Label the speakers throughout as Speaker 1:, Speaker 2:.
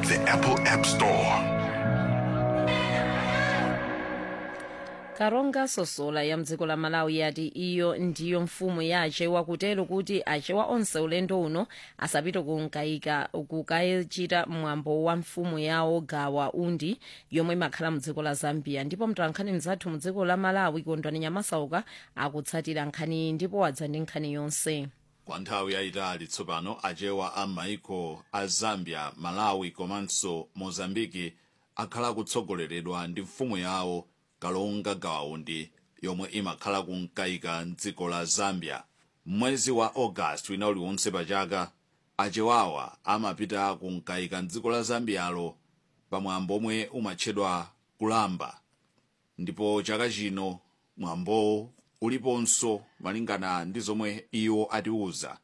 Speaker 1: the Apple App Store.
Speaker 2: karonga sosola ya mdziko la malawi yati iyo ndiyo mfumu ya achewa kutero kuti achewa onse ulendo uno asapite kunkayika kukachita mwambo wa mfumu yawo gawa undi yomwe imakhala mdziko la zambia ndipo mtolankhani mzathu mdziko la malawi kondwani nyamasauka akutsatira nkhani iyi ndipo wadza ndi nkhani yonse
Speaker 3: kwa nthawi yayitali tsopano achewa a maiko a zambia malawi komanso mozambiki akhala akutsogoleredwa ndi mfumu yawo kalonga gawaundi yomwe imakhala kunkayika mdziko la zambia mwezi wa august wina uliwonse pachaka achewawa amapita kunkayika mdziko la zambiyalo pamwambo omwe umatchedwa kulamba ndipo chaka chino mwambo uliponso malingana ndi zomwe iwo atiuza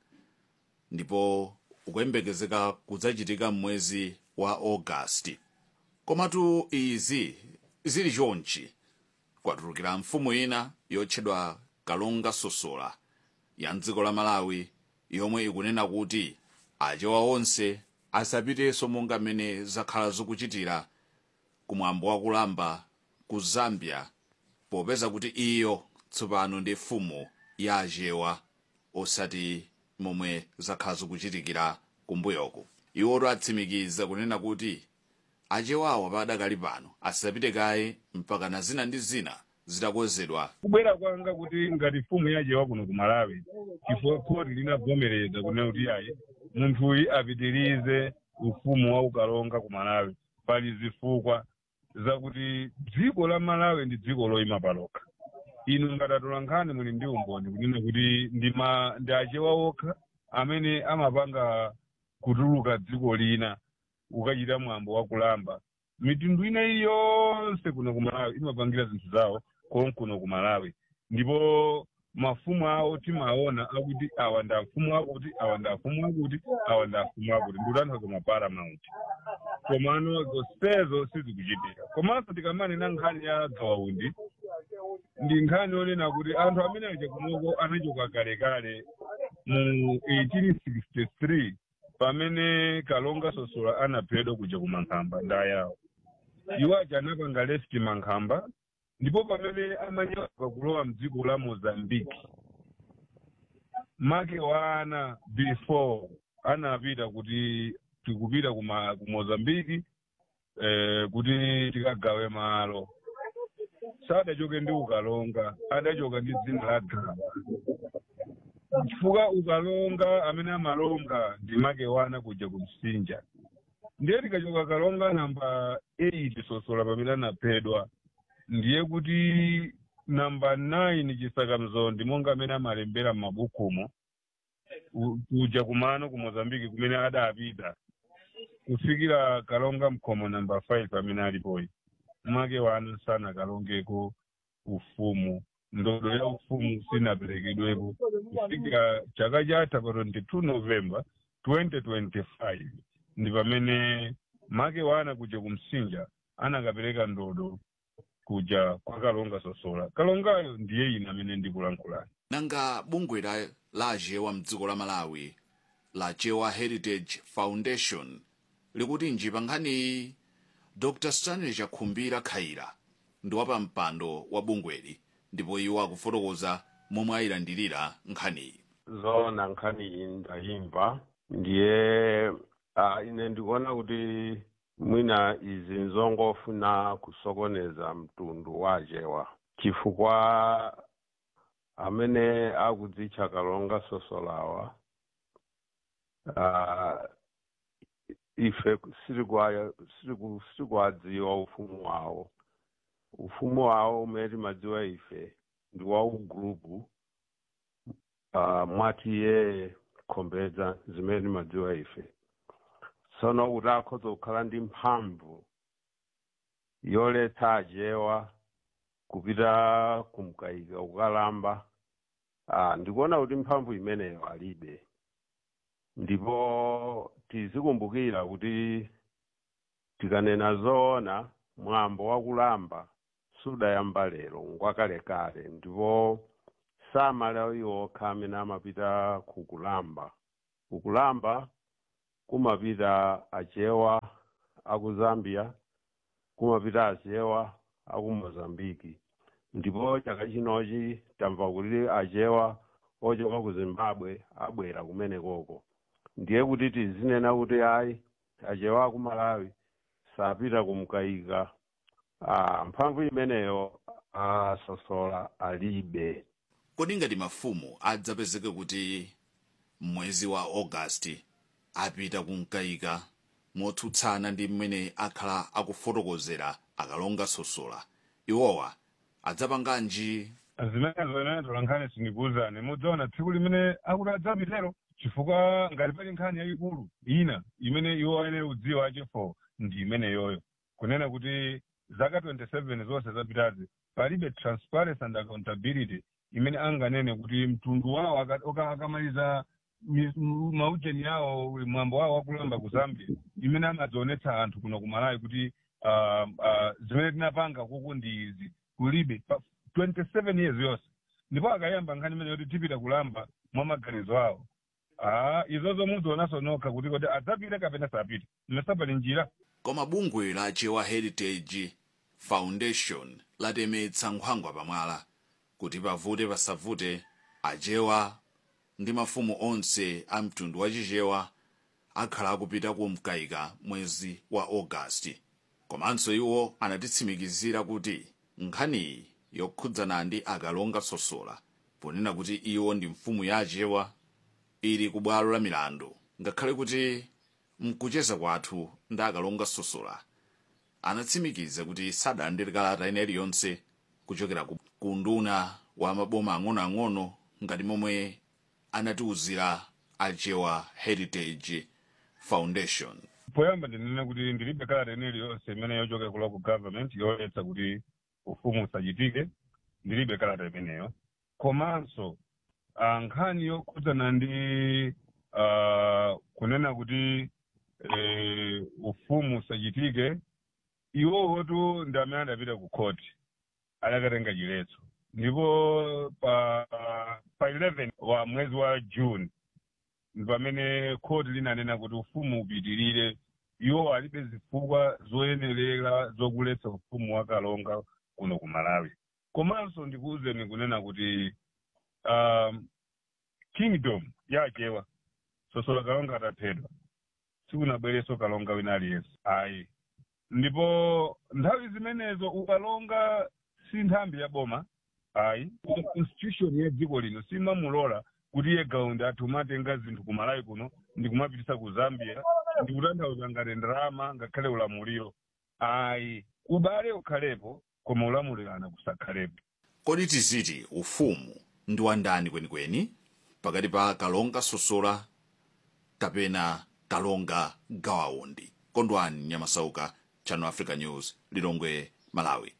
Speaker 3: ndipo ukuyembekezeka kudzachitika mwezi wa augasti komatu izi zili chonchi kwatulukira mfumu ina yotchedwa kalonga sosola ya mdziko la malawi yomwe ikunena kuti achewa onse asapitenso monga mmene zakhala zikuchitira kumwambo wakulamba ku zambia popeza kuti iyo tsopano ndi mfumu ya achewa osati momwe zakhala zikuchitikira kumbuyoku iwoto atsimikiza kunena kuti achewawa padakali pano asapite kaye mpaka na zina ndi zina zitakonzedwa
Speaker 4: kubwera kwanga kuti ngati mfumu yachewa kuno ku malawi chifukwa khoti linavomereza kunena kuti ayi munthuyu apitirize ufumu wa ukalonga ku malawi pali zifukwa zakuti dziko la malawi ndi dziko loyima palokha inu ngatatola nkhani muli ndi umboni kunena kuti ndi ma ndi achewa okha amene amapanga kutuluka dziko lina ukachita mwambo wakulamba mitundu ina iliyonse kuno ku malawi imapangira zinthu zawo konkuno ku malawi ndipo mafumu awo timaona akuti awa ndi afumu akuti awa ndi afumu akuti awa ndi afumu akuti ndikutanthauza maparamount komano zonsezo sizikuchitika komanso tikamanena nkhani ya gawaundi ndi nkhani yonena kuti anthu amene aja kunoko anachoka kalekale mu 1863 pamene kalonga sosola anaphedwa kuja ku mankhamba nda yawo iwo aja anapanga left mankhamba ndipo pamene amanyamuka kulowa mdziko la mozambiki make wana before anapita kuti tikupita ku ma- ku mozambiki eh, kuti tikagawe malo sadachoke ndi ukalonga adachoka ndi dzina la gaba chifukwa ukalonga amene amalonga ndi make wana kuja ku msinja ndiye tikachoka kalonga namba 8 sosola pamene anaphedwa ndiye kuti namba 9 chisakamzondi monga amene amalembera m'mabukumo u- kuja kumano ku mozambiki kumene adapita kufikira kalonga mkhomo namba 5 amene alipoyi make wana sanakalongeko ufumu ndodo ya ufumu sinaperekedwepo kufikira chaka chatha pa 22 novemba 2025 ndi pamene make wana kuja kumsinja anakapereka ndodo kuja kwa kalonga sosola kalongayo ndiye ine amene ndikulankhulani
Speaker 3: nanga bungwe la, la achewa mdziko la malawi la chewa heritage foundation likuti njipa nkhaniyi dr stanley chakhumbira khaira ndi wapampando wa bungweli ndipo iwo akufotokoza momwe ayilandirira nkhaniyi
Speaker 5: zoona nkhani iyi ndayimva ndiye uh, ine ndikuona kuti mwina izi nzongofuna kusokoneza mtundu wa achewa chifukwa amene akudzitcha kalonga sosolawa uh, ife sitikwa- sitiku- sitikuwadziwa ufumu wawo ufumu wawo umene timadziwa ife ndi wa ugrupu uh, mwatiye khombedza zimene timadziwa ife tsono kuti akhoza kukhala ndi mphamvu yoletsa achewa kupita kumkayika kukalamba ah, ndikuona kuti mphamvu imeneyo alibe ndipo tizikumbukira kuti tikanena zoona mwambo wakulamba sudayamba lero ngwakalekale ndipo samalawi okha amene amapita kukulamba kukulamba kumapita achewa aku zambia kumapita achewa aku mozambiki ndipo chaka chinochi tamva kuti achewa ochoka ku zimbabwe abwera kumenekoko ndiye kuti tizinena kuti ayi achewa aku malawi sapita kumkayika ah, mphamvu imeneyo asosola alibe
Speaker 3: kodi ngati mafumu adzapezeke kuti mwezi wa augasti apita kumkayika motsutsana ndi mmene akhala akufotokozera akalonga sosola iwowa adzapanganji
Speaker 4: zimenezo ine tolankhani sindikuwuzani mudzaona tsiku limene akuti adzapitero chifukwa ngati pali nkhani yayikulu ina imene iwo ayenera kudziwa achifo ndi imeneyoyo kunena kuti zaka 27 zonse zapitazi palibe transparency and accountability imene anganene kuti mtundu wawo aka- oka- akamaliza mi- m- maujeni yawo mwambo wawo wakulamba ku zambia imene amadzionetsa anthu kuno kumalawi kuti ah, ah, zimene tinapanga kuku ndi izi kulibe pa 27 years yonse ndipo akayamba nkhani imene yoti tipita kulamba mwa maganizo awo ah izozo mudzionanso nokha kuti kodi adzapite kapena sapite mmesapali njira
Speaker 3: koma bungwe la chewa heritage foundation latemetsa nkhwangwa pamwala kuti pavute pasavute achewa ndi mafumu onse a mtundu wachichewa akhala akupita kumkayika mwezi wa augasti komanso iwo anatitsimikizira kuti nkhaniyi yokhudzana ndi akalonga sosola ponena kuti iwo ndi mfumu ya achewa ili ku bwalo la milandu ngakhale kuti mkucheza kwathu ndi akalonga sosola anatsimikiza kuti sadalandire kalata ina iliyonse kuchokera ku ku nduna wa maboma ang'onoang'ono ngati momwe anatiwuzira achewa heritage foundation
Speaker 4: poyamba ndinene kuti ndilibe kalata ina iliyonse imene yochoka ku local government yoletsa kuti ufumu usachitike ndilibe kalata imeneyo komanso ah, nkhani yokhudzana ndi ah, kunena kuti eh, ufumu usachitike iwowotu ndi amene adapita ku khoti adakatenga chiletso ndipo pa pa 11 wa mwezi wa june ndi pamene khoti linanena kuti ufumu upitirire iwo alibe zifukwa zoyenerera zokuletsa ufumu wakalonga kuno ku malawi komanso ndikuwuzeni kunena kuti um, kingdom yachewa sosola kalonga ataphedwa sikunabwereso kalonga wina aliyense ayi ndipo nthawi zimenezo ukalonga si nthambi ya boma ayi constitution ya dziko lino simamulola kuti iye gaundi athu umatenga zinthu ku malawi kuno ndikumapitisa ku zambia ndikutanthauza ngati ndalama ngakhale ulamuliro ayi ubale ukhalepo koma ulamulirana kusakhalepo
Speaker 3: kodi tiziti ufumu ndi wandani kwenikweni pakati pa kalonga sosola kapena kalonga gawaundi kondwani nyamasauka channel africa news lilongwe malawi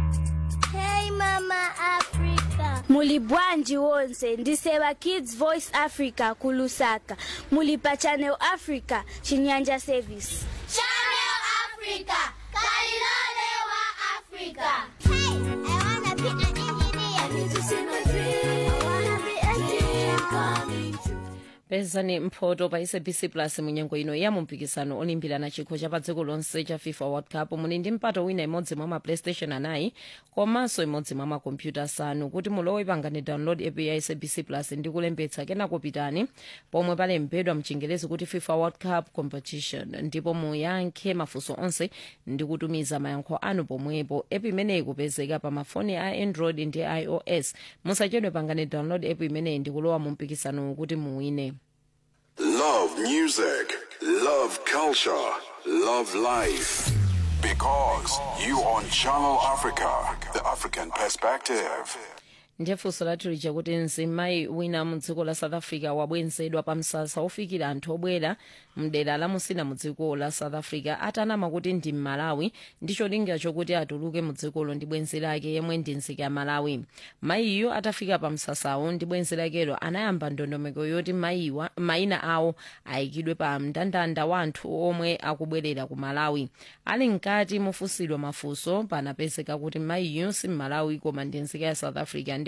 Speaker 6: Hey Mama Africa. Muli bwanji wonse ndiseva Kids Voice Africa kulusaka. Muli pa Channel Africa Chinyanja Service.
Speaker 7: Channel Africa, Kalilole wa Africa. Hey, I wanna be an engineer. I need to see my dream. I wanna be a dream coming true.
Speaker 2: pezani mphoto pa sabc plus munyengo ino ya mumpikisano olimbirana chikho cha pa dziko lonse cha fifa world cup muli ndi mpata wina imodzi mwa ma playstation anayi komanso imodzi mwa makompyuta asanu kuti mulowe pangani download app ya sabc plus ndi kulembetsa kenako pitani pomwe palembedwa mchingerezi kuti fifa world cup competition ndipo muyankhe mafunso onse ndi kutumiza mayankho anu pomwepo app imeneyi kupezeka pa mafoni a android ndi ios musachedwe pangani download app imeneyi ndi kulowa mu mpikisano kuti muwine
Speaker 1: Love music, love culture, love life. Because you on Channel Africa, the African perspective.
Speaker 2: ndiye funso lathu lija kuti mzimayi wina mu dziko la south africa wabwenzedwa pa msasa ofikira anthu obwera mdera la musina mu dziko la south africa atanama kuti ndi mmalawi ndi cholinga chokuti atuluke mu dzikolo ndi bwenzi lake yemwe ndi nzika ya malawi mayiyo atafika pa msasawo ndi bwenzi lakelo anayamba ndondomeko yoti mayiwa mayina awo ayikidwe pa mndandanda wa anthu omwe akubwerera ku malawi ali mkati mofunsidwa mafunso panapezeka kuti mayiyo si mmalawi koma ndi nzika ya south africa ndi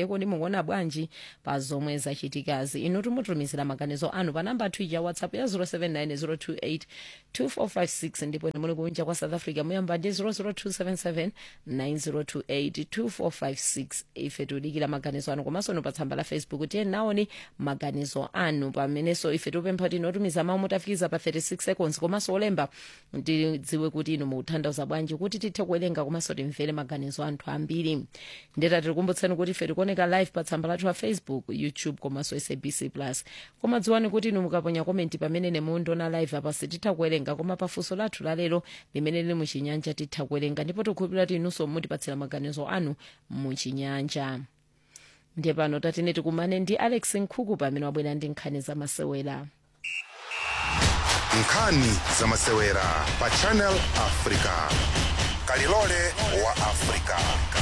Speaker 2: ndekodi mukuona bwanji pa zomwe zachitikazi inu timutumizira maganizo anu pa namba twitter whatsapp ya 079 028 ndipo ine muli kunja kwa south africa muyamba ndi 00277 9028 2456 ife tiudikira maganizo anu komanso inu pa tsamba la facebook tiye naoni maganizo anu pamenenso ife tikupempha kuti inotumiza mawu mutafikiza pa 36 seconds komanso olemba tidziwe kuti inu mukutanthauza bwanji kuti tithe kuwerenga komanso timvere maganizo anthu ambiri ndeta tikukumbutsani kuti ife tikuoneka live pa tsamba lathu la facebook youtube komanso sabc plus koma dziwani kuti inu mukaponya komenti pamene nemundiona live apa sititha kuwerenga koma pafunso lathu lalero limene lili muchinyanja titha kuwerenga ndipo tikukhulupirira kuti inunso mutipatsira maganizo anu muchinyanja ndiye pano tatine tikumane ndi alex nkhuku pamene wabwera ndi nkhani zamasewera
Speaker 8: nkhani zamasewera pa channel africa kalilole wa africa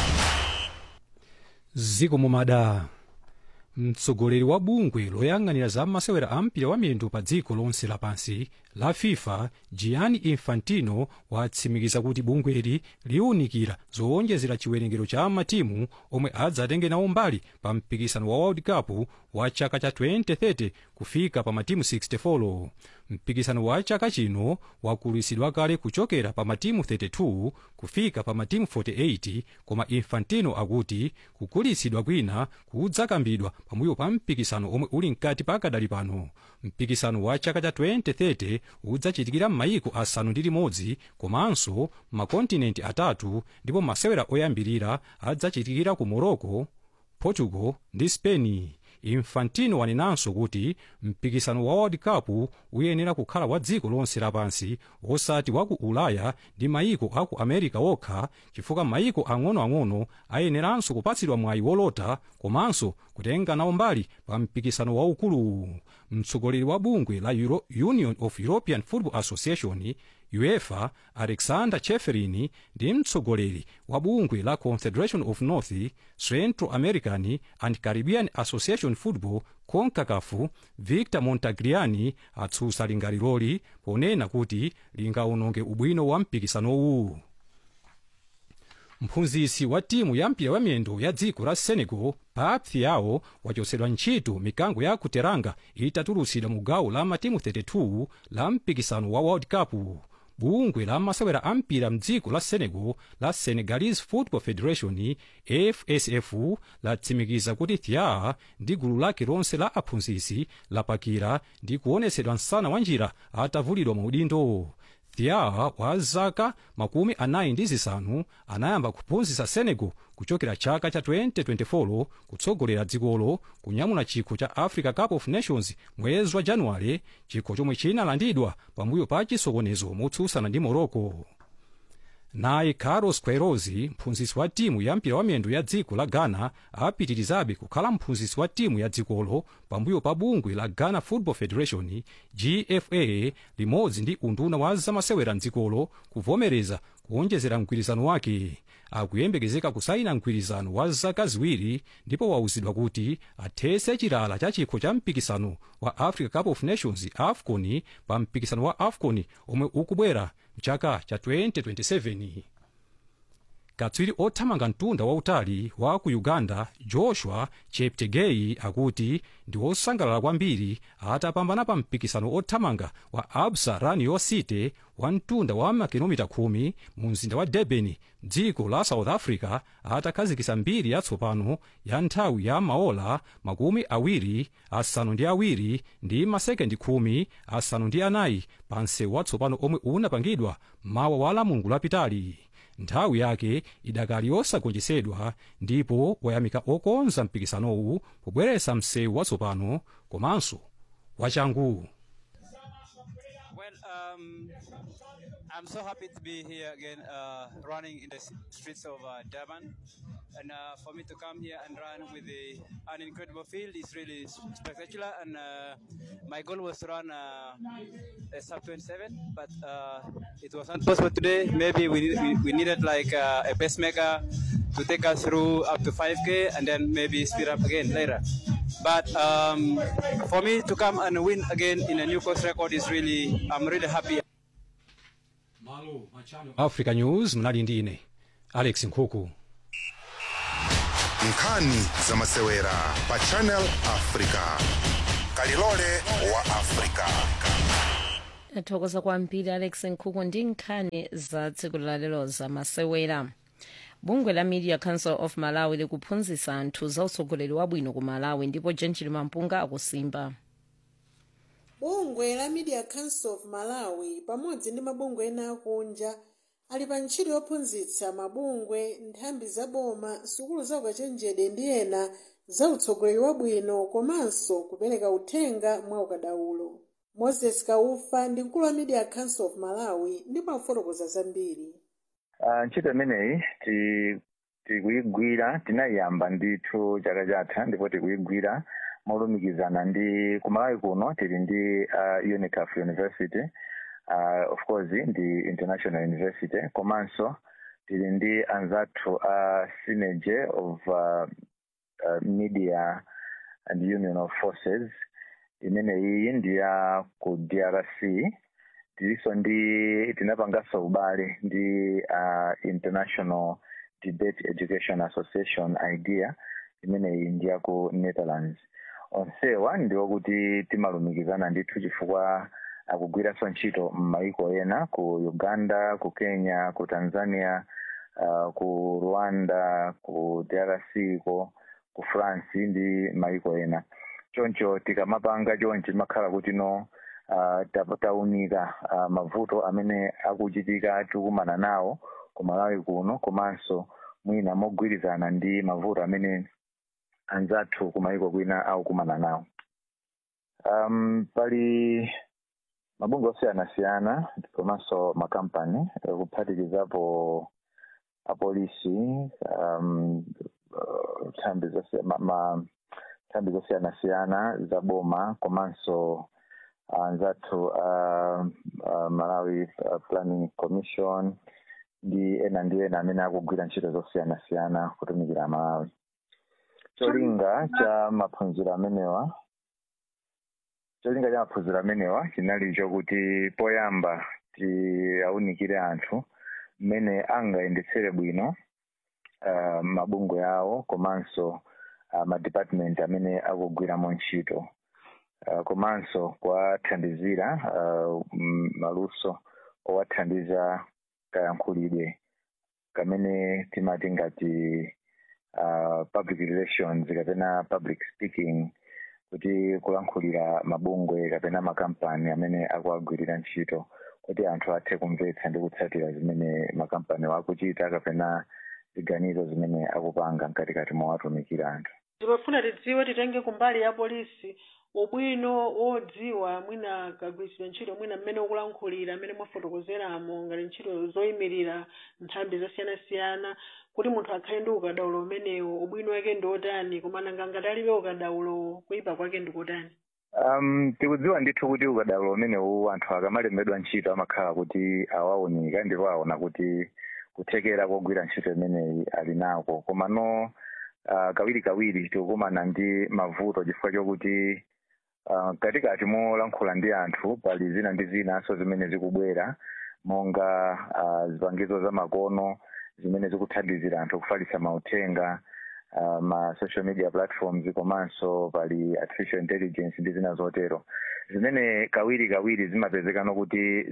Speaker 9: ziko mumada mtsogoleri wa bungwe loyang'anira za masewera a mpira wa miyendo pa dziko lonse lapansi la fifa gianni infantino watsimikiza kuti bungweli liwunikira zowonjezera chiwerengero cha matimu omwe adzatenge nawo mbali pa mpikisano wa world cup wa chaka cha 2030 kufika pa matimu 64 mpikisano wa chaka chino wakulusidwa kale kuchokera pa matimu 32 kufika pa matimu 48 koma infantino akuti kukulisidwa kwina kudzakambidwa pambuyo pa mpikisano omwe uli mkati pakadali pano mpikisano wa chaka cha 2030 udzachitikira m'mayiko asanu ndi limodzi komanso makontinenti atatu ndipo masewera oyambirira adzachitikira ku morocco portugal ndi spain infantino wanenanso kuti mpikisano wa world cup uyenera kukhala wa dziko lonse lapansi osati wa ku ulaya ndi mayiko a ku america okha chifukwa mayiko ang'onoang'ono ayeneranso kupatsidwa mwayi wolota komanso kutenga nawo mbali pa mpikisano waukulu mtsogoleri wa bungwe la Euro union of european football association uefa alexander cheferin ndi mtsogoleri wa bungwe la confederation of north central american and caribbean association football concacaf victor montagliani atsutsa lingaliroli ponena kuti lingawononge ubwino wa mpikisanowu mphunzitsi wa timu ya mpira wa miyendo ya dziko la senegal pap thiaw wachotsedwa ntchito mikango ya kuteranga itatulutsidwa mu gawo la matimu 32 la mpikisano wa world cup bungwe la masewera a mpira mdziko la senegal la senegalese football federation fsf latsimikiza kuti thiaw ndi gulu lake lonse la aphunzitsi lapakira ndi kuonetsedwa msana wa njira atavulidwa maudindo thiaw wa zaka makumi anayi ndi zisanu anayamba kuphunzitsa senegal kuchokera chaka cha 2024 kutsogolera dzikolo kunyamula chikho cha africa cup of nations mwezi wa januwale chikho chomwe chinalandidwa pambuyo pa chisokonezo motsutsana ndi morocco naye carlos queiroz mphunzitsi wa timu ya mpira wa miyendo ya dziko la ghana apitirizabe kukhala mphunzitsi wa timu ya dzikolo pambuyo pa bungwe la ghana football federation gfa limodzi ndi unduna wa zamasewera mdzikolo kuvomereza kuonjezera mgwirizano wake akuyembekezeka kusaina mgwirizano wa zaka ziwiri ndipo wauzidwa kuti athese chilala cha chikho cha mpikisano wa africa cup of nations afcon pa mpikisano wa afcon omwe ukubwera mchaka cha 2027 katswiri othamanga mtunda wautali wa ku uganda joshua cheptegei akuti ndi osangalala kwambiri atapambana pa mpikisano othamanga wa absa run your city wa mtunda wa makilomita 10 mu mzinda wa durban dziko la south africa atakhazikisa mbiri yatsopano ya nthawi ya maola makumi awiri asanu ndi awiri ndi masekendi khumi asanu ndi anayi pa msewu watsopano omwe unapangidwa mawa wa lamulungu lapitali nthawi yake idakali yosagonjetsedwa ndipo wayamika okonza mpikisanowu pobweretsa msewu watsopano komanso wachangu
Speaker 10: Well, um, I'm so happy to be here again, uh, running in the s- streets of uh, Durban. And uh, for me to come here and run with the, an incredible field is really s- spectacular. And uh, my goal was to run uh, a sub 27, but uh, it was not possible today. Maybe we, need- we, we needed like uh, a pacemaker to take us through up to 5K and then maybe speed up again later. But um, for me to come and win again in a new course record is really, I'm really happy.
Speaker 9: africa news mnali ndi ine alex nkhuku
Speaker 8: nkhani zamasewera pa channel africa kalilole wa africa
Speaker 2: thokoza kwambiri alex nkhuku ndi nkhani za tsiku lalero zamasewera bungwe la media council of malawi likuphunzitsa anthu za utsogoleri wabwino ku malawi ndipo gentil mampunga akusimba
Speaker 11: bungwe la media council of malawi pamodzi ndi mabungwe ena akunja ali pa ntchito yophunzitsa mabungwe nthambi zaboma sukulu za ukachenjede ndi ena za utsogoleri wabwino komanso kupereka uthenga mwa ukadaulo moses kaufa ndi mkulu wa media council of malawi ndipo afotokoza zambiri
Speaker 12: Uh, ntchito imeneyi ti- tikuyigwira tinayiyamba ndithu chaka chatha ndipo tikuyigwira molumikizana ndi kumalawi kuno tili ndi uh, unicaf university uh, of course ndi international university komanso tili ndi anzathu a uh, synergy of uh, uh, media and union of forces imeneyi ndi ya ku drc tiliso ndi tinapanganso ubale ndi uh, international debate education association idea imeneyi ndi ya ku netherlands onsewa ndiwo kuti timalumikizana ndithu chifukwa akugwiranso ntchito m'maiko ena ku uganda ku kenya ku tanzania uh, ku rwanda ku drc ko ku france ndi maiko ena choncho tikamapanga chonchi makhala kuti no uh, ta- taunika uh, mavuto amene akuchitika tikumana nawo ku malawi kuno komanso mwina mogwirizana ndi mavuto amene anzathu kumaiko kwina akukumana nawo um, pali mabungwe osiyanasiyana komanso makampani eh, kuphatikizapo apolisi um, uh, nthambi zosi- ma- ma- nthambi zosiyanasiyana za boma komanso anzathu uh, uh, malawi uh, planning commission ndi ena ndi ena amene akugwira ntchito zosiyanasiyana kutumikira malawi cholinga cha maphunziro amenewa cholinga cha maphunziro amenewa chinali chokuti poyamba tiaunikire anthu mmene angayendetsere bwino uh, mabungwe awo komanso uh, madepartment amene akugwiramo ntchito uh, komanso kuwathandizira uh, m- maluso owathandiza kayankhulidwe kamene timati ngati uh, public relations kapena public speaking kuti kulankhulira mabungwe kapena makampani amene akuagwirira ntchito kuti anthu athe kumvetsa ndi kutsatira zimene makampani akuchita kapena ziganizo zimene akupanga mkatikati mowatumikira anthu
Speaker 11: timafuna tidziwe titenge kumbali ya polisi ubwino wodziwa mwina kagwiritsidwe ntchito mwina mmene ukulankhulira mmene mwafotokozeramo ngati ntchito zoyimirira nthambi zosiyanasiyana kuti munthu akhale ndi ukadaulo umenewo ubwino wake ndi otani koma nanga ngati alibe ukadaulo kuyipa kwake ndi kotani
Speaker 12: um, tikudziwa ndithu kuti ukadaulo umenewu anthu akamalembedwa ntchito amakhala kuti awaunika ndipo aona kuti kuthekera kogwira ntchito imeneyi ali nako koma no uh, kawiri kawiri tikukumana ndi mavuto chifukwa chokuti uh, katikati molankhula ndi anthu pali zina ndi zinanso zimene zikubwera monga uh, zipangizo za makono zimene zikuthandizira anthu kufalitsa mauthenga uh, ma social media platforms komanso pali artificial intelligence ndi zina zotero zimene kawiri kawiri zimapezeka nokuti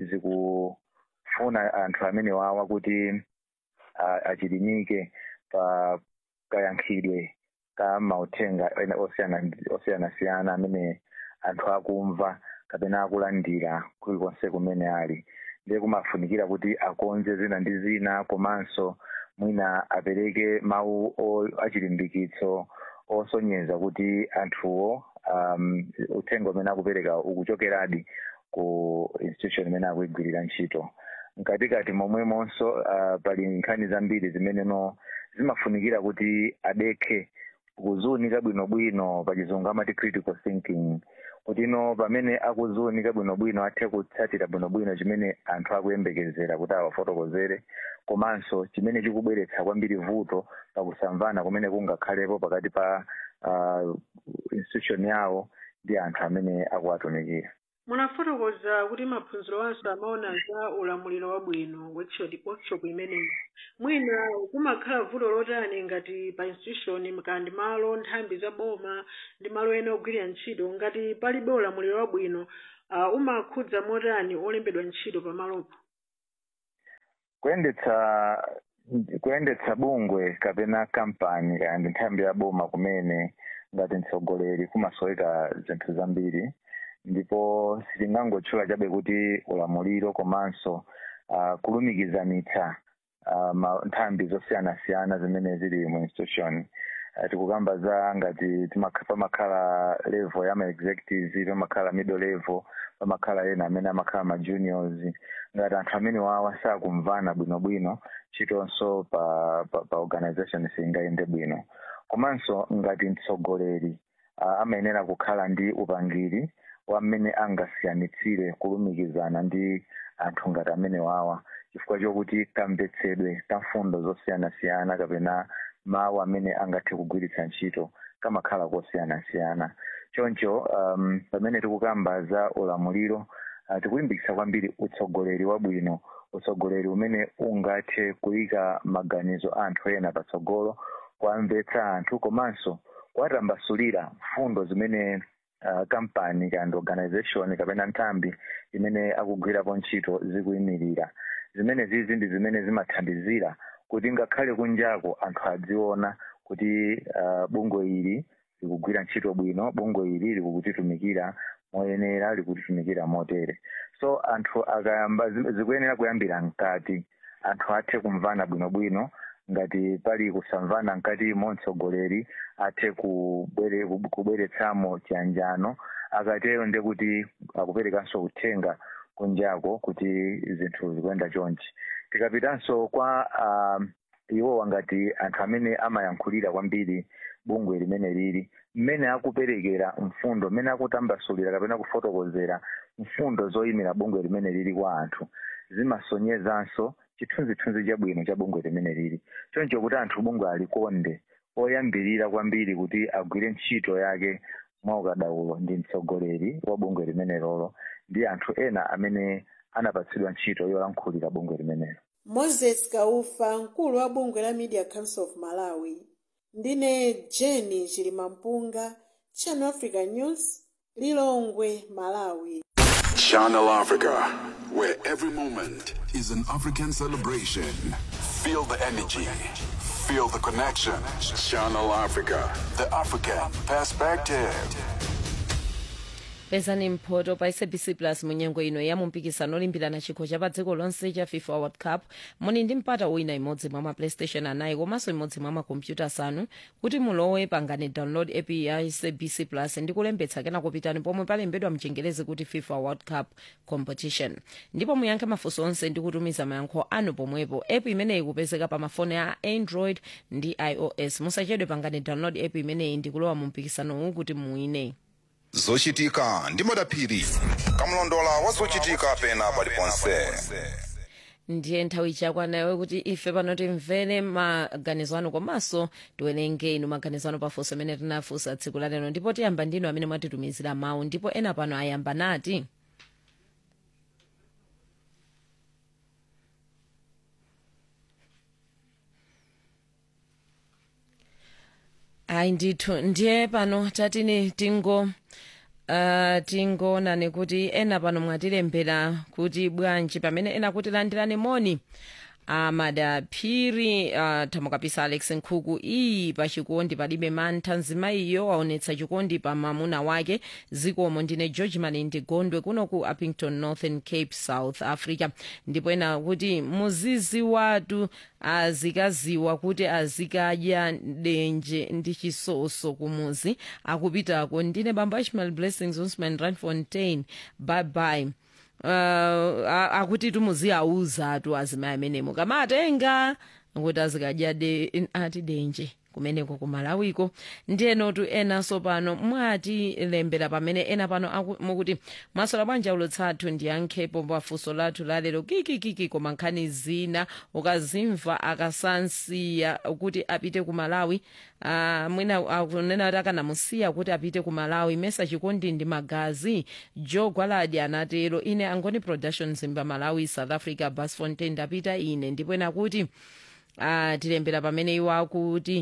Speaker 12: zikufuna anthu amene wawa kuti uh, achilimike pa kayankhidwe ka mauthenga ena osiyana- osiyanasiyana amene anthu akumva kapena akulandira kulikonse kumene ali ndiye kumafunikira kuti akonze zina ndi zina komanso mwina apereke mawu o- achilimbikitso osonyeza kuti anthuwo um, uthenga umene akupereka ukuchokeradi ku institution imene akuyigwirira ntchito mkatikati momwemonso uh, pali nkhani zambiri zimene no zimafunikira kuti adekhe kuziunika bwinobwino pachizungu amati critical thinking kuti no pamene akuziunika bwinobwino athe kutsatira bwinobwino chimene anthu akuyembekezera kuti awafotokozere komanso chimene chikubweretsa kwambiri vuto pakusamvana kumene kungakhalepo pakati pa uh, institution yawo ndi anthu amene akuwatumikira
Speaker 11: munafotokoza kuti maphunziro anso amaona za ulamuliro wabwino workshop workshop imeneyi mwina kumakhala vuto lotani ngati pa institution kandi malo nthambi za boma ndi malo ena ogwirira ntchito ngati palibe ulamuliro wabwino uh, umakhudza motani olembedwa ntchito pamalopo
Speaker 12: kuyendetsa kuyendetsa bungwe kapena kampani kandi nthambi ya boma kumene ngati mtsogoleri kumasoweka zinthu zambiri ndipo sitingangotchula chabe kuti ulamuliro komanso uh, kulumikizanitsa uh, ma- nthambi zosiyanasiyana zimene zili mu institution uh, tikukamba za ngati timakha- pamakhala level ya ma executives pamakhala middle level pamakhala ena amene amakhala ma juniors ngati anthu amene wawa sakumvana bwinobwino chitonso pa, pa, pa organization singayende bwino komanso ngati mtsogoleri uh, amayenera kukhala ndi upangiri wa mmene angasiyanitsire kulumikizana ndi anthu ngati amene wawa chifukwa chokuti kamvetsedwe ka mfundo zosiyanasiyana kapena mawu amene angathe kugwiritsa ntchito kamakhala kosiyanasiyana choncho um, pamene tikukamba za ulamuliro uh, tikulimbikitsa kwambiri utsogoleri wabwino utsogoleri umene ungathe kuyika maganizo a anthu ena patsogolo kuamvetsa anthu komanso kuwatambasulira mfundo zimene uh, kampani kandi organization kapena nthambi imene akugwirapo ntchito zikuyimirira zimene zizi ndi zimene zimathandizira kuti ngakhale kunjako anthu adziona kuti uh, bungwe ili likugwira ntchito bwino bungwe ili likutitumikira moyenera likutitumikira motere so anthu akayamba zi- zikuyenera kuyambira mkati anthu athe kumvana bwinobwino ngati pali kusamvana mkatimo mtsogoleri athe kubwere, kub- kubweretsamo chiyanjano akatero nde kuti akuperekanso uthenga kunjako kuti zinthu zikuyenda chonchi tikapitanso kwa um, iwowa ngati anthu amene amayankhulira kwambiri bungwe limene lili mmene akuperekera mfundo mmene akutambasulira kapena kufotokozera mfundo zoyimira bungwe limene lili kwa anthu zimasonyezanso chithunzithunzi chabwino cha bungwe limene lili choncho kuti anthu bungwe alikonde oyambirira kwambiri kuti agwire ntchito yake mwaukadaulo ndi mtsogoleri wa bungwe limene lolo ndi anthu ena amene anapatsidwa ntchito yolankhulira bungwe limenelo
Speaker 11: moses kaufa mkulu wa bungwe la media council of malawi ndine jeni chilimampunga channel africa news lilongwe malawi
Speaker 1: Channel Africa, where every moment is an African celebration. Feel the energy, feel the connection. Channel Africa, the African perspective.
Speaker 2: pezani mphoto pa sabc plus munyengo ino ya mumpikisano olimbirana chikho cha pa dziko lonse cha fifa world cup muli ndi mpata wina imodzi mwa ma playstation anayi komanso imodzi mwa makompyuta asanu kuti mulowe pangani download app ya sabc plus ndi kulembetsa kena kupitani pomwe palembedwa mchingerezi kuti fifa world cup competition ndipo muyankhe mafunso onse ndi kutumiza mayankho anu pomwepo app imeneyi ikupezeka pa mafoni a android ndi ios musachedwe pangani download app imeneyi ndi kulowa mu mpikisanowu kuti muwine
Speaker 8: zochitika ndi madaphiri kamlondola wa zochitika pena paliponse
Speaker 2: ndiye nthawi ichakwana kuti ife pano timvere maganizo anu komanso tiwerenge inu maganizo anu pafunso amene tinafunsa tsiku la lero ndipo tiyamba ndinu amene mwatitumizira mawu ndipo ena pano ayamba nati ayi ndithu ndiye pano tatini tingo uh, tingoonani kuti ena pano mwatilembera kuti bwanji pamene ena kuti landirani moni amadaphiri uh, thamukapisa alex nkhuku iyi pa chikondi palibe mantha mzimayiyo waonetsa chikondi pa mamuna wake zikomo ndine george malindi gondwe kuno ku uppington northern cape south africa ndipo ena kuti muzizi watu azikaziwa kuti azikadya denje ndi chisoso kumuzi akupitako ndine bamba ishmael blessings usman ranfontein bye bye uh, a- akuti tumuziauza tu azimayi amenemo kamatenga kuti azikadya de ati denje kumeneko ku malawiko ndiyenotu enanso pano mwatilembera pamene ena pano aku- mukuti masola bwanja ulutsathu ndiyankhepo pafunso lathu lalero kikikiki koma nkhani zina ukazimva akasansiya kuti apite ku malawi uh, mwina akunena kuti akanamusiya kuti apite ku malawi mesa chikondi ndi magazi joe gwaladi anatero ine angoni production zimba malawi south africa bas fontain ndapita ine ndipo ena kuti atilembera pamene iwo akuti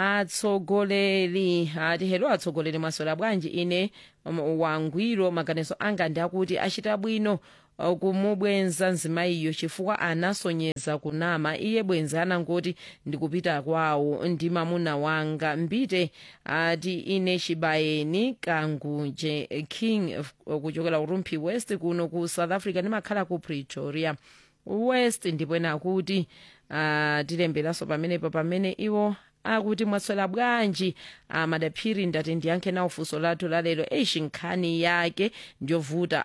Speaker 2: atsogoleri ati helo atsogoleri mwasola bwanji ine um, wangwiro maganizo anga ndi akuti achita bwino uh, kumubwenza mzimayiyo chifukwa anasonyeza kunama iye bwenzi anangoti ndikupita kwawo ndi mamuna wanga mbite ati ine chibayeni kangunje king uh, kuchokera urumphi west kuno ku south africa ndimakhala ku pretoria west ndipo ena akuti uh, tilemberanso pamenepo pamene iwo akuti mwasola bwanji amadaphiri ndati ndiyankhe nawo funso lathu lalero eishi nkhani yake ndiyovuta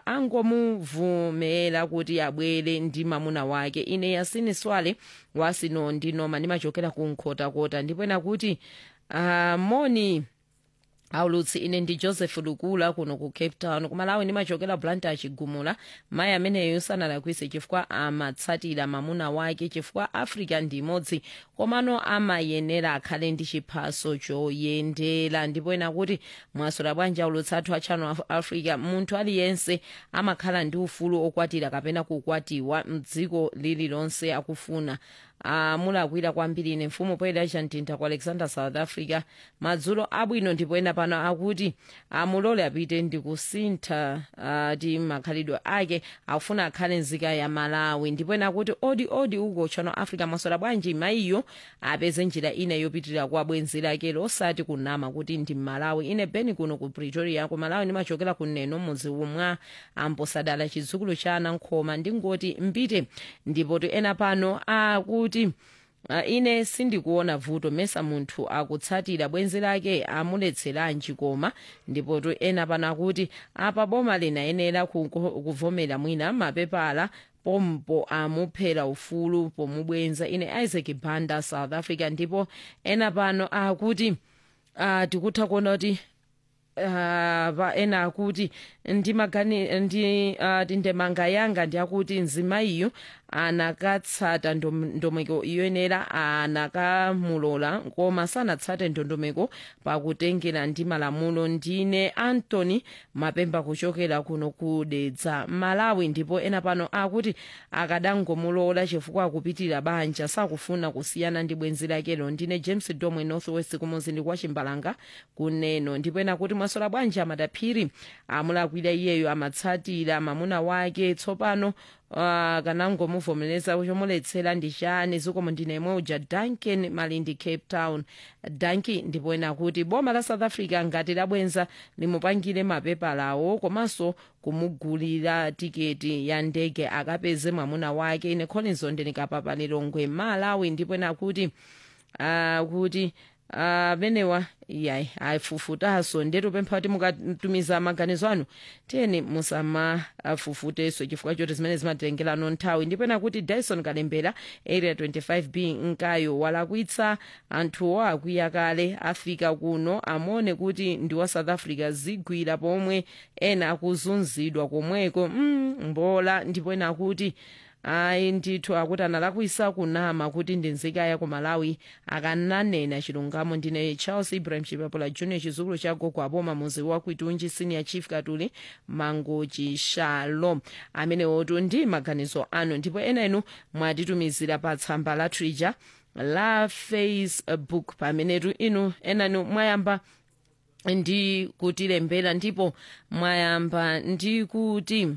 Speaker 2: angomuvumera kuti abwere ndi mamuna wake ine yasini swale wasino ndinoma ndimachokera ku nkhotakota ndipo ena kuti uh, moni aulutsi ine ndi joseph lukula kuno ku cape town kumalawi ndimachokera blanta achigumula mayi ameneyo sanalakwise chifukwa amatsatira mamuna wake chifukwa africa ndi imodzi komano amayenera akhale ndi chiphaso choyendera ndipo ena kuti mwasola bwanji aulutsi athu a channel of africa munthu aliyense amakhala ndi ufulu okwatira kapena kukwatiwa mdziko lililonse akufuna amulakwira kwambiri ine mfumu poyera chamtinta ku alexander south africa madzulo abwino ndipo ena pano akuti amulole apite ndi kusintha ati makhalidwe ake akufuna akhale nzika ya malawi ndipo ena akuti odi odi uko channel africa mwasola bwanji mayiyo apeze njira ina yopitirira kwa bwenzi lake losati kunama kuti ndi malawi ine beni kuno ku pretoria ku malawi ndimachokera kuneno mudzi umwa amposadala chidzukulu cha anankhoma ndingoti mbite ndipo ti ena pano akuti Uh, ine sindikuona vuto mesa munthu akutsatira bwenzi lake amuletseranji koma ndipo tu ena pano akuti apa boma linayenera ku- ku- kuvomera mwina mapepala pompo amuphera ufulu pomubwenza ine isaac banda south africa ndipo ena pano akuti uh, tikutha kuona kuti uh, pa ena akuti ndimagani ndi uh, tindemanga yanga ndi akuti mzimayiyo anakatsata ndom- ndondomeko iyenera anakamulola koma sanatsate ndondomeko pakutengera ndi malamulo ndine anthony mapemba kuchokera kuno kudedza malawi ndipo ena pano akuti akadangomulola chifukwa akupitirira banja sakufuna kusiyana ndi bwenzi lakelo ndine james domwe northwest kumuzinda kwa chimbalanga kuneno ndipo ena kuti mwasola bwanji amadaphiri amulakwira iyeyo amatsatira mamuna wake tsopano uh, kanangomuvomereza chomuletsera ndi chani zikomo ndine uja duncan malindi cape town danki ndipo ena kuti boma la south africa ngati labwenza limupangire mapepalawo komanso kumugulira tiketi ya ndege akapeze mwamuna wake ine collins ondenikapapa lilongwe malawi ndipo ena kuti uh, kuti amenewa uh, yayi ayifufutanso ndetu pempha kuti mukatumiza maganizo anu tiyeni musamafufutenso chifukwa choti zimene zimatengerano nthawi ndipena kuti dyson kalembera area 25b nkayo walakwitsa anthuwo akwiya kale afika kuno amone kuti ndi wa south africa zigwira pomwe ena akuzunzidwa komweko mm, mbola ndipo ena akuti ayi ndithu akuti analakwisa kunama kuti ndi nzika ya ku malawi akananena chilungamo ndine charles ibrahim chipapula junior chizukulu cha gogo aboma muzi wa kwitunji senior chief katuli mangochi shalom amenewotu ndi maganizo anu ndipo ena inu mwatitumizira pa tsamba la twitter la facebook pamenetu inu enanu mwayamba ndi kutilembera ndipo mwayamba ndi kuti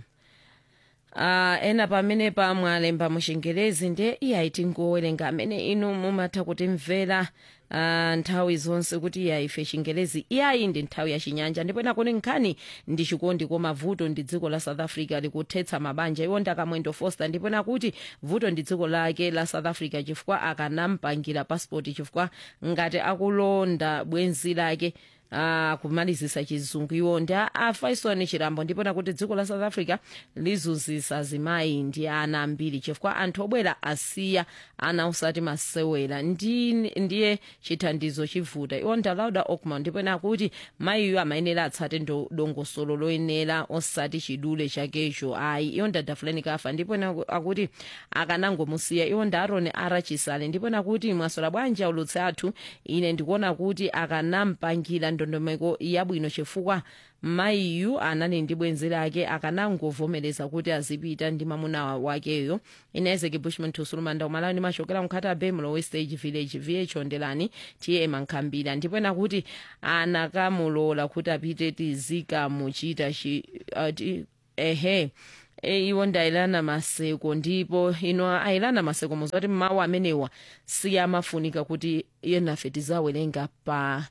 Speaker 2: Uh, ena pamene pa mwalemba muchingerezi ndiye iyayi tingowerenga amene inu mumatha kutimvera uh, nthawi zonse kuti iyayi ife chingerezi iyayi ndi nthawi ya chinyanja ndipo ena kuti nkhani ndi chikondi koma vuto ndi dziko la south africa likuthetsa mabanja iwo ndakamwendo foster ndipo ena kuti vuto ndi dziko lake la south africa chifukwa akanampangira passport chifukwa ngati akulonda bwenzi lake uh, kumalizisa chizungu iwo ndi a- a faison chirambo ndipona kuti dziko la south africa lizuzisa azimayi ndi ana ambiri chifukwa anthu obwera asiya ana osati masewera ndi ndiye chithandizo chivuta iwo ndalauda okman ndipona kuti mayiyo amayenera atsate ndo- dongosolo loyenera osati chidule chakecho ayi iwo ndadafuleni kafa ndipona akuti akanangomusiya iwo ndi aroni arachisale ndipona kuti mwasola bwanji aulutsi athu ine ndikuona kuti akanampangira ndondomeko yabwino chifukwa mayiyu anali ndi bwenzi lake akanangovomereza kuti azipita ndi mamuna wakeyo inezeki bushman tusulumanda umalawi ndi machokera mkhata bemulo westage village vh ondelani tm ankhambira ndipena kuti anakamulola kuti apite tizikamuchita chi uh, ti- ehe e, iwo ndayilana maseko ndipo ino ayilana maseko muzati mawu amenewa siyamafunika kuti yenafe tizawerenga pa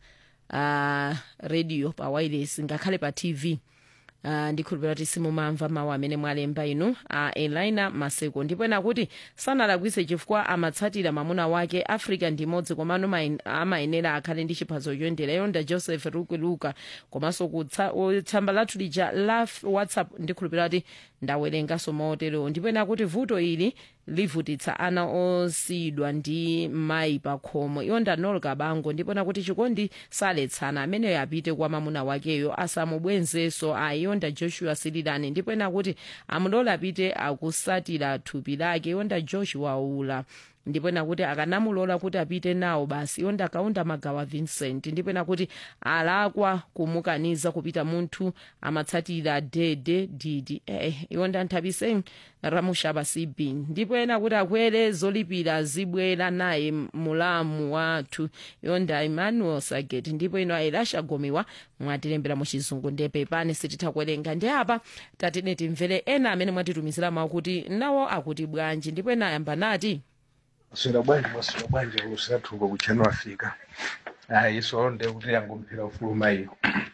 Speaker 2: uh, radio pa wireless ngakhale pa tv Uh, ndikhulupirira kuti simumamva mawu amene mwalemba inu uh, elina maseko ndipo ena kuti sanalakwise chifukwa amatsatira mamuna wake africa ndi imodzi komano mayen- amayenera akhale ndi chiphaso choyendera yonda joseph rukuluka komanso kutsa- o- tsamba lathu lija la f- whatsapp ndikhulupirira kuti ndawerenganso maotero ndipo ena kuti vuto ili livutitsa ana osiyidwa ndi mayi pa khomo iwo ndanol kabango ndipona kuti chikondi saletsana ameneyo apite kwa mamuna wakeyo asamubwenzenso ayionda joshua sililani ndipo ena kuti amulola apite akusatira thupi lake iwonda joshua ula ndipo ena kuti akanamulola kuti apite nawo basi iwonda akaunda magawa vincent ndipo ena kuti alakwa kumukaniza kupita munthu amatsatira dede didi eh, iwonda nthabise ramushaba cb ndipo ena kuti akwere zolipira zibwera naye mulamu wathu yonda emmanuel saget ndipo ino ailasha gomiwa mwatilembera mu chizungu ndepe pane sititha kuwerenga ndi apa tatine timvere ena amene mwatitumizira mawu kuti nawo akuti bwanji ndipo ena ayamba nati
Speaker 13: swera bwanji mwaswera bwanji lusathuka kuchano afika ayi iso nde kuti yangomphera ufuluma iyo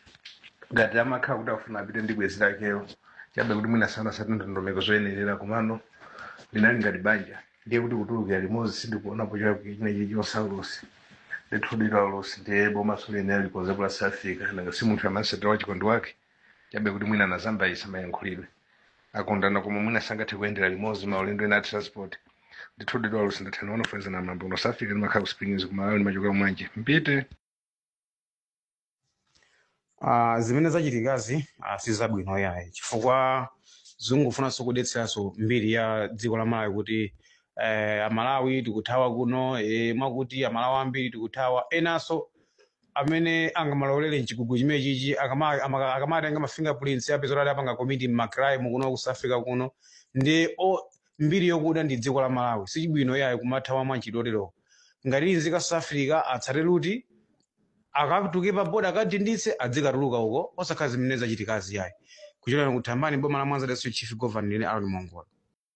Speaker 13: ngati amakhala kuti afuna apite ndi bwenzi lakeyo chabe kuti mwina sana sati ndondomeko zoyenerera komano linali ngati banja ndiye kuti kutulukira limodzi sindikuonapo chinechi chosaulosi ndithudira ulosi ndiye bomaso liyenera likoze kulasi afika nanga si munthu amasatira wa chikondi wake chabe kuti mwina nazamba isa mayankhulidwe akondana koma mwina sangathe kuyendera limodzi maulendo ena a transport ndithudidwa ulosi ndathana wanofenza na mambo unosafika ndimakhala kusipingizi kumalawi ndimachokera mwanje mpite
Speaker 14: Uh, zimene zachitikazi uh, sizabwino yayi chifukwa zikufunanso kudetseranso mbiri ya dziko la malawi kuti eh, amalawi tikuthawa kuno eh, mwakuti amalawi ambiri tikuthawa enanso amene angamalolere mchigugu chimene chichi akama- ama- akamatenga ma fingerprints apeza kuti apanga komiti mmacrime kuno ku south africa kuno ndi o mbiri yokuda ndi dziko la malawi sichibwino yayi kumathawa mwanchitotero ngati nzika south africa atsate luti akatuke pa boda akadinditse adzikatuluka uko osakhala zimene zachitikazi yayi kuchokera kuthambani boma la mwanza leso chief governor ine aron mongola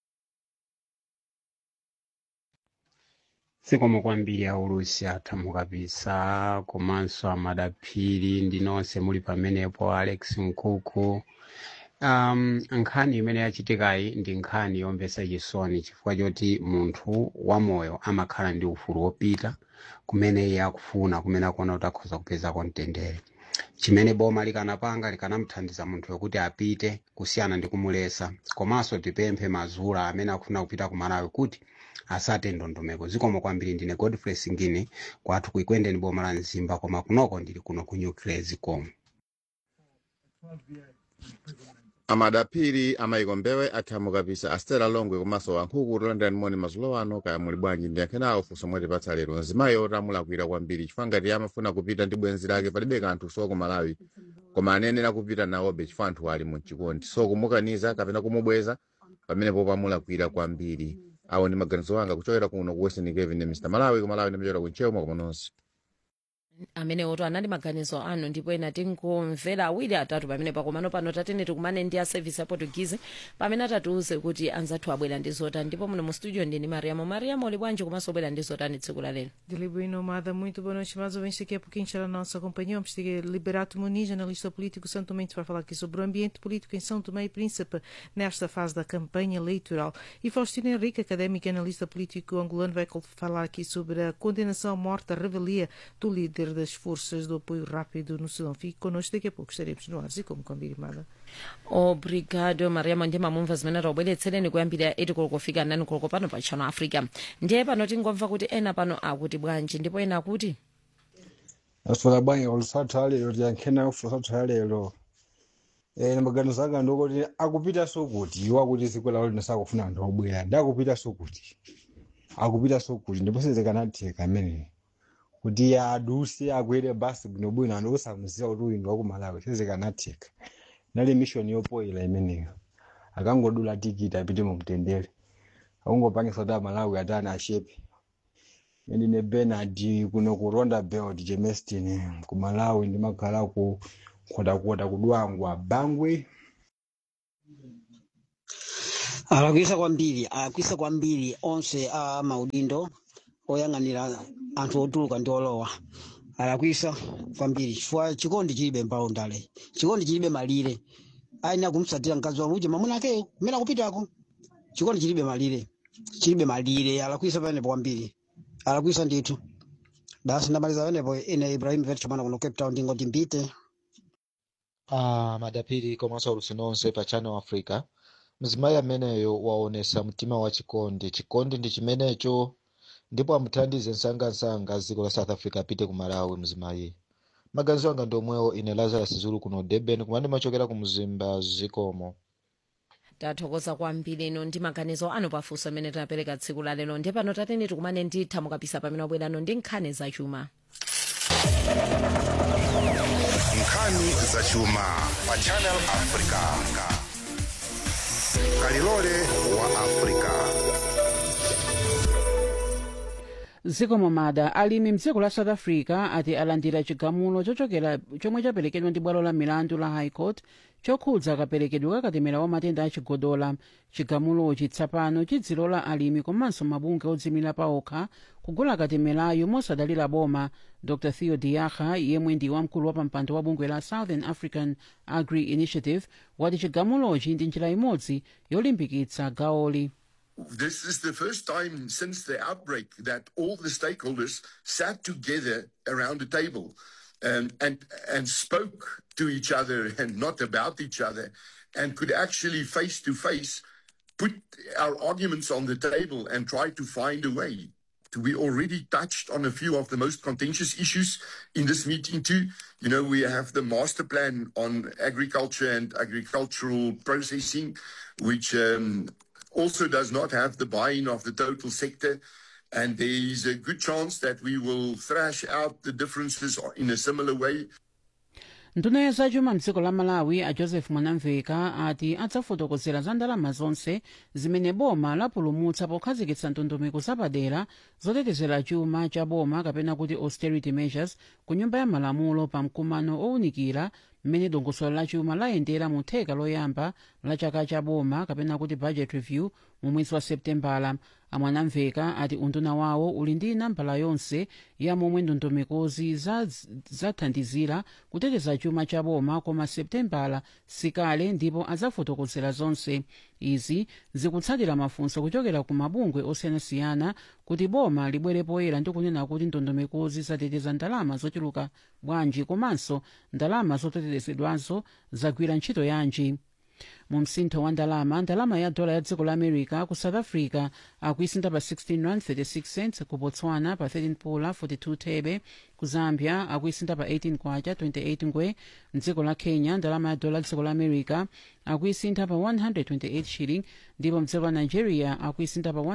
Speaker 15: zikomo kwambiri aulusi athamu kabisa komanso amadaphiri ndi nonse muli pamenepo alex nkuku um, nkhani imene yachitikayi ndi nkhani yomvetsa chisoni chifukwa choti munthu wamoyo amakhala ndi ufulu wopita kumene iye akufuna kumene akuona kuti akhoza kupezako mtendere chimene boma likanapanga likanamthandiza munthu yokuti apite kusiyana ndi kumulesa komanso tipemphe mazula amene akufuna kupita ku malawi kuti asate ndondomeko zikomo kwambiri ndine godfrey singini kwathu kuikwendeni boma la mzimba koma kunoko ndili kuno ku nuclear zikomo
Speaker 16: amadapiri amayiko mbewe athamu kabisa astera longwe komanso wankhuku tolandani moni mazulo ano kaya muli bwanji ndiyankhenawo funso mwatipatsa lero nzimayo tamulakwira kwambiri chifukwa ngati amafuna kupita ndi bwenzi lake palibe kanthu soko malawi koma anenera kupita nawobe chifukwa anthu ali mchikondi so kumukaniza kapena kumubweza pamenepo pamulakwira kwambiri awo ndi maganizo anga kuchokera kuno ku western cape ndi mr malawi kumalawi ndimachokera kunchewu mwa nonse
Speaker 2: amene oto anali maganizo anu ndipo ena tingomvera awiri atatu pamene pakomano pano tatene tikumane ndi a service ya portuguese pamene atatiuze kuti anzathu abwera ndi zotani ndipo muno mu studio ndini mariamo mariamo uli bwanji komanso obwera ndi zotani tsiku la lero
Speaker 17: Delibo Inomada, muito boa noite, mais ouvintes. Daqui a pouquinho estará a nossa companhia. Vamos ter Liberato Muniz, analista político São Tomé, para falar aqui sobre o ambiente político em São Tomé e Príncipe nesta fase da campanha eleitoral. E Faustino Henrique, académico e analista político angolano, vai falar aqui sobre a condenação à morte, a revelia do líder líder das forças do apoio rápido no Sudão. Fique connosco, daqui a pouco estaremos no ar, e como combinado.
Speaker 2: obrigado mariamo ndi mamumva zimene taubweretsereni kuyambira 8 koloko kufika 9 koloko pano pa channel africa ndiye pano tingomva kuti ena pano akuti bwanji ndipo ena akuti
Speaker 18: aswera bwanyi olusatha lero tiyankhena olusatha lero eh maganizo anga ndikuti akupita sokuti iwo akuti dziko lawo lino sakufuna anthu obwera ndi akupita sokuti akupita sokuti ndipo sizikanatheka ameneyo kuti aduse akwere basi bwinobwino anthu osamuziwa kuti uyu ndi waku malawi sizikanatheka nali mishoni yopoyera imeneyo akangodula tikiti apite mu mtendere akungopangisa kuti amalawi atani ashepe ndine benard kuno ku rondabelt germiston ku malawi ndimakhala ku khotakota kudwangwa bangwe
Speaker 19: alakwisa kwambiri alakwisa kwambiri onse a maudindo oyang'anira anthu otuluka ndi olowa alakwisa kwambiri chifukwa chikondi chilibe mpalo ndale chikondi chilibe malire aina kumsatira mkazi waluja mamuna ake kumene akupitako chikondi chilibe malire chilibe malire alakwisa panepo kwambiri alakwisa ndithu basi ndamaliza panepo ine ibrahim vet chamana kuno cape town ndingoti mpite
Speaker 20: Ah, madapiri komanso alusi nonse pa channel africa mzimayi ameneyo waonesa mtima wa chikondi chikondi ndi chimenecho ndipo amuthandize msangamsanga dziko la south africa apite ku malawi mzimayi maganizo anga ndi omwewo ine lazarus zulu kuno durban kumene ndimachokera ku mzimba zikomo
Speaker 2: tathokoza kwambiri ino ndi maganizo anu pafunso amene tinapereka tsiku la lero ndiye pano tatene tikumane ndi thamukapisa pamene wabwerano ndi nkhani zachuma
Speaker 8: nkhani zachuma pa channel africa kalilole wa africa
Speaker 21: zikomo mada alimi mdziko la south africa ati alandira chigamulo chochokera chomwe chaperekedwa ndi bwalo la milandu la high court chokhudza kaperekedwe ka katemera wa matenda achigodola chigamulochi tsapano chidzilola alimi komanso mabungwe odzimira paokha kugula katemerayo mosadalira boma dr theo diakha yemwe ndi wamkulu wa pampando wa bungwe la southern african agri initiative wati chigamulochi ndi njira imodzi yolimbikitsa gawoli
Speaker 22: This is the first time since the outbreak that all the stakeholders sat together around a table um, and and spoke to each other and not about each other, and could actually face to face put our arguments on the table and try to find a way. We already touched on a few of the most contentious issues in this meeting too. You know, we have the master plan on agriculture and agricultural processing, which um, also does not have the buy-in of the total sector. And there is a good chance that we will thrash out the differences in a similar way.
Speaker 21: nduna ya zachuma mdziko la malawi a joseph mwanamveka ati adzafotokozera za ndalama zonse zimene boma lapulumutsa pokhazikitsa ndondomeko zapadera zotetezera chuma cha boma kapena kuti austerity measures ku nyumba ya malamulo pa mkumano owunikira mmene dongosolo la chuma layendera mu theka loyamba la chaka cha boma kapena kuti budget review mu mwezi wa septembala amwanamveka ati unduna wawo uli ndi nambala yonse ya momwe ndondomekozi zathandizira kuteteza chuma cha boma koma septembala sikale ndipo adzafotokozera zonse izi zikutsatira mafunso kuchokera ku mabungwe osiyanasiyana kuti boma libwere poyera ndi kunena kuti ndondomekozi zateteza ndalama zochuluka bwanji komanso ndalama zotetezedwazo zagwira ntchito yanji mu msintho wa ndalama ndalama ya dola ya dziko la america ku south africa akuisinta pa 16 rand 36 cents ku botswana pa 13 pula 42 thebe ku zambia akuisinta pa 18 kwacha 28 ngwe mdziko la kenya ndalama ya dola ya dziko la america akuisintha pa 128 shilling ndipo mdziko la nigeria akuisintha pa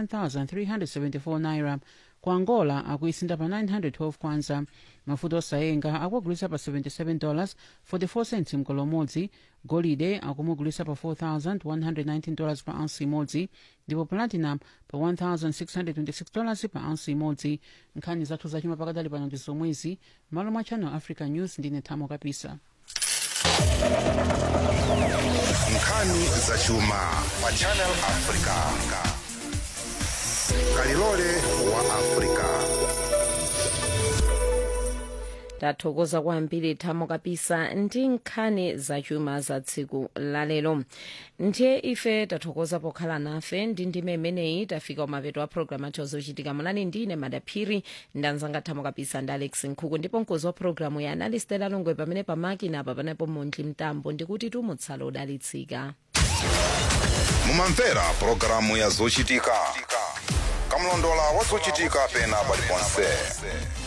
Speaker 21: 1374 naira ku angola akuisinta pa 912 kwanza mafuta osayenga akuagulisa pa 77 dollars 44 cents mkolo umodzi golide akumugulisa pa 4119 dollars pa ounce imodzi ndipo platinum pa 1626 dollars pa ounce imodzi nkhani zathu zachuma pakadali pano ndi zomwezi malo mwa channel africa news ndine thamo kapisa
Speaker 8: nkhani zachuma pa channel africa kalilole wa africa
Speaker 2: tathokoza kwambiri thamo kapisa ndi nkhani zachuma za tsiku lalero ndiye ife tathokoza pokhala nafe ndi ndime imeneyi tafika umapeto wa programu athu zochitika mulani ndine madaphiri ndanzanga thamo kapisa ndi alex nkhuku ndipo mkozi wa programu ya analistela longwe pamene pamakina apa panepo montli mtambo ndikuti tumutsala udalitsika
Speaker 8: mumamvera pulogalamu ya zochitika kamlondola wa zochitika pena paliponse